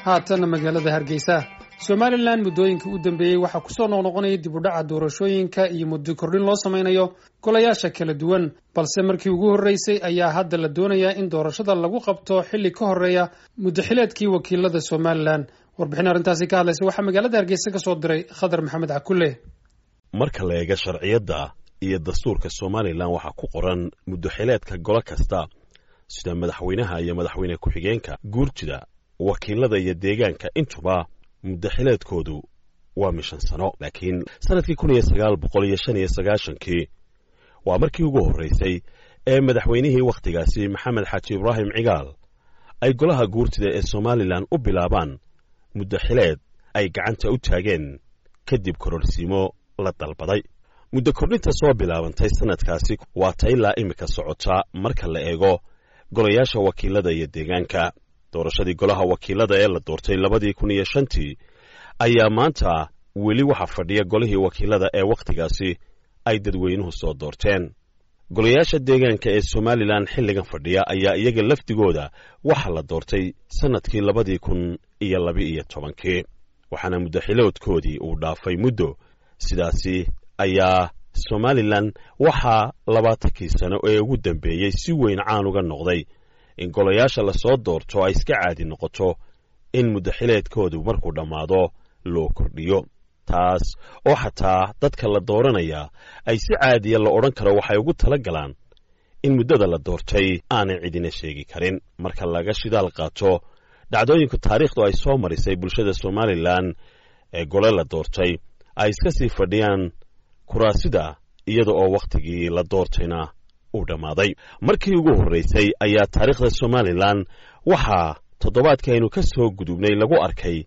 haatan magaalada hargeysa somalilan muddooyinka u dambeeyey waxaa kusoo noqnoqonaya dib u dhaca doorashooyinka iyo muddo kordhin loo samaynayo golayaasha kala duwan balse markii ugu horreysay ayaa hadda la doonayaa in doorashada lagu qabto xilli ka horreeya muddaxileedkii wakiilada somalilan warbixin arrintaasi ka hadlaysa waxaa magaalada hargeysa ka soo diray khadar maxamed cakulle marka la eega sharciyadda iyo dastuurka somalilan waxaa ku qoran muddaxileedka golo kasta sida madaxweynaha iyo madaxweyne ku-xigeenka guurtida wakiilada iyo deegaanka intuba muddaxileedkoodu waa mishan sano laakiin sannadkii kun iyo sagaal boqol iyo shan iyo sagaashankii waa markii ugu horraysay ee madaxweynihii wakhtigaasi maxamed xaaji ibraahim cigaal ay golaha guurtida ee somalilan u bilaabaan muddaxileed ay gacanta u taageen kadib kororsiimo la dalbaday muddo kordhinta soo bilaabantay sannadkaasi waa ta ilaa imika socota marka la eego golayaasha wakiilada iyo deegaanka doorashadii golaha wakiilada ee la doortay labadii kun iyo shantii ayaa maanta weli waxaa fadhiya golihii wakiilada ee wakhtigaasi ay dadweynuhu soo doorteen golayaasha deegaanka ee somalilan xilligan fadhiya ayaa iyaga lafdigooda waxaa la doortay sannadkii labadii kun iyo laba-iyo tobankii waxaana muddaxiloodkoodii uu dhaafay muddo sidaasi ayaa somalilan waxaa labaatankii sano ee ugu dambeeyey si weyn caan uga noqday in golayaasha lasoo doorto ay iska caadi noqoto in muddaxileedkoodu markuu dhammaado loo kordhiyo taas oo xataa dadka la dooranaya ay si caadiya la odhan karo waxay ugu tala galaan in muddada la doortay aanay cidina sheegi karin marka laga shidaal qaato dhacdooyinku taariikhdu ay soo marisay bulshada somalilan ee gole la doortay ay iska sii fadhiyaan kuraasida iyada oo wakhtigii la doortayna uu dhammaaday markii ugu horraysay ayaa taariikhda somalilan waxaa toddobaadkii aynu ka soo gudubnay lagu arkay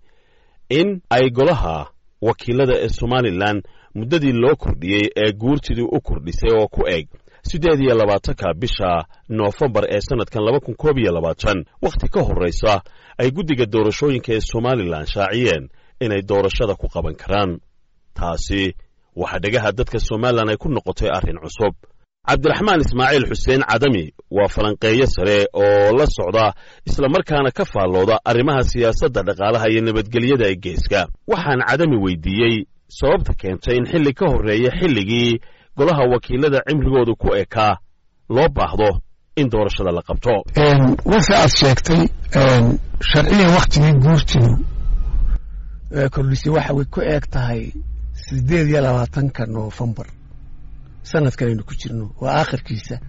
in ay golaha wakiilada ee somalilan muddadii loo kordhiyey ee guurtidii u kordhisay oo ku eg siddeed iyo labaatanka bisha noofembar ee sannadkan laba kun koob iyo labaatan wakhti ka horraysa ay guddiga doorashooyinka ee somalilan shaaciyeen inay doorashada ku qaban karaan taasi waxaa dhegaha dadka somalilan ay ku noqotay arrin cusub cabdiraxmaan ismaaciil xuseen cadami waa falanqeeyo sare oo la socda islamarkaana ka faallooda arrimaha siyaasadda dhaqaalaha iyo nabadgelyada ee geeska waxaan cadami weydiiyey sababta keentay in xilli ka horreeya xilligii golaha wakiilada cimrigoodu ku ekaa loo baahdo in doorashada la qabto wase aad sheegtay sharciyan wakhtigii guurtidu kordhisay waxay ku eeg tahay siddeed iyo labaatanka noofembar sanadkan aynu ku jirno waa aakhirkiisa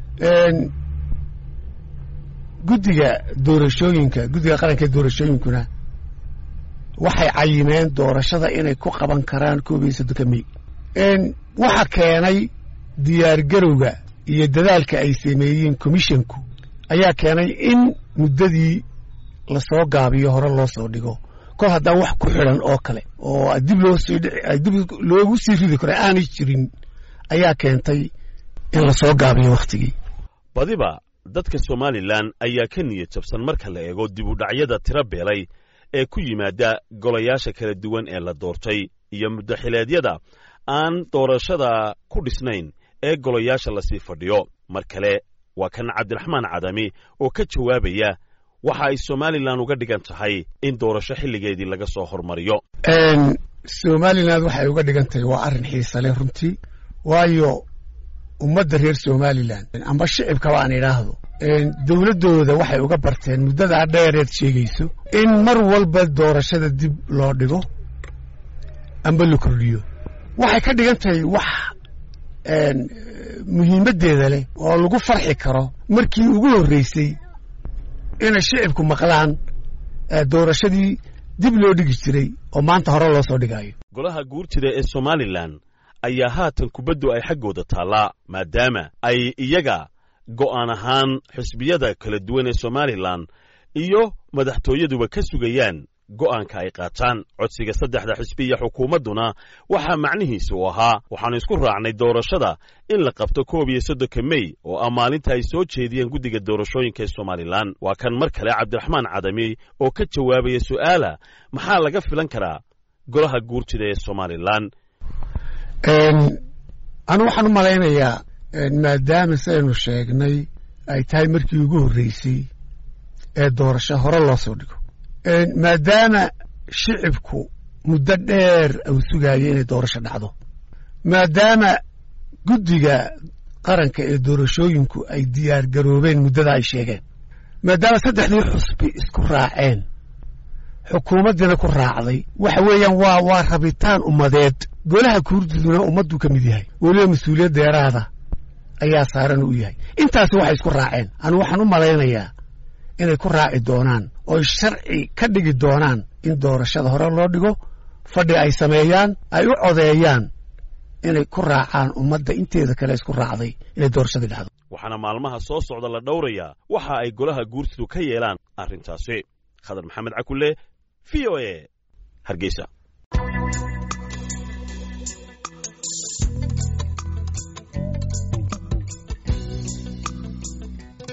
guddiga doorashooyinka guddiga qaranka ee doorashooyinkuna waxay cayimeen doorashada inay ku qaban karaan koob iyo soddonka mey waxa keenay diyaargarowga iyo dadaalka ay sameeyeen commisshonku ayaa keenay in muddadii lasoo gaabiyo hore loo soo dhigo kol haddaan wax ku xidhan oo kale oo dib loo sii dib loogu sii ridi karo aanay jirin ayaa keentay in lasoo gaabiyo wakhtigii badiba dadka somalilan ayaa ka niyad jabsan marka la eego dib u dhacyada tiro beelay ee ku yimaada golayaasha kala duwan ee la doortay iyo muddaxileedyada aan doorashada ku dhisnayn ee golayaasha lasii fadhiyo mar kale waa kan cabdiraxmaan cadami oo ka jawaabaya waxa ay somalilan uga dhigan tahay in doorasho xilligeedii laga soo hormariyo somalilan waxay uga dhigan tahay waa arrin xiisale runtii waayo ummadda reer somalilan amba shicibkaba aan idhaahdo dowladdooda waxay uga barteen muddadaa dheereed sheegayso in mar walba doorashada dib loo dhigo amba la kordhiyo waxay ka dhigan tahay wax muhiimaddeeda leh oo lagu farxi karo markii ugu horreysay inay shicibku maqlaan doorashadii dib loo dhigi jiray oo maanta hore loo soo dhigaayo golaha guurtida ee somalilan ayaa haatan kubaddu ay xaggooda taallaa maadaama ay iyaga go'aan ahaan xisbiyada kala duwan ee somalilan iyo madaxtooyaduba ka sugayaan go'aanka ay qaataan codsiga saddexda xisbi iyo xukuumadduna waxaa macnihiisa u ahaa waxaannu isku raacnay doorashada in la qabto koob iyo soddonka mey oo ah maalinta ay soo jeediyeen guddiga doorashooyinka ee somalilan waa kan mar kale cabdiraxmaan cadami oo ka jawaabaya su'aala maxaa laga filan karaa golaha guurtida ee somalilan anu waxaan u malaynayaa maadaama saynu sheegnay ay tahay markii ugu horreysay ee doorasho hore loo soo dhigo maadaama shicibku muddo dheer uu sugaayay inay doorasho dhacdo maadaama guddiga qaranka ee doorashooyinku ay diyaar garoobeen muddada ay sheegeen maadaama saddexdii xusbi isku raaceen xukuumaddiina ku raacday waxa weeyaan waa waa rabitaan ummadeed golaha kuurduduna ummadduu ka mid yahay weliba mas-uuliyad deeraada ayaa saaran u yahay intaasi waxay isku raaceen anu waxaan u malaynayaa inay ku raaci doonaan ooy sharci ka dhigi doonaan in doorashada hore loo dhigo fadhi ay sameeyaan ay u codeeyaan inay ku raacaan ummadda inteeda kale isku raacday inay doorashadii dhacdo waxaana maalmaha soo socda la dhowrayaa waxa ay golaha guurtidu ka yeelaan arrintaasi khadar maxamed cakulle v o e hargeysa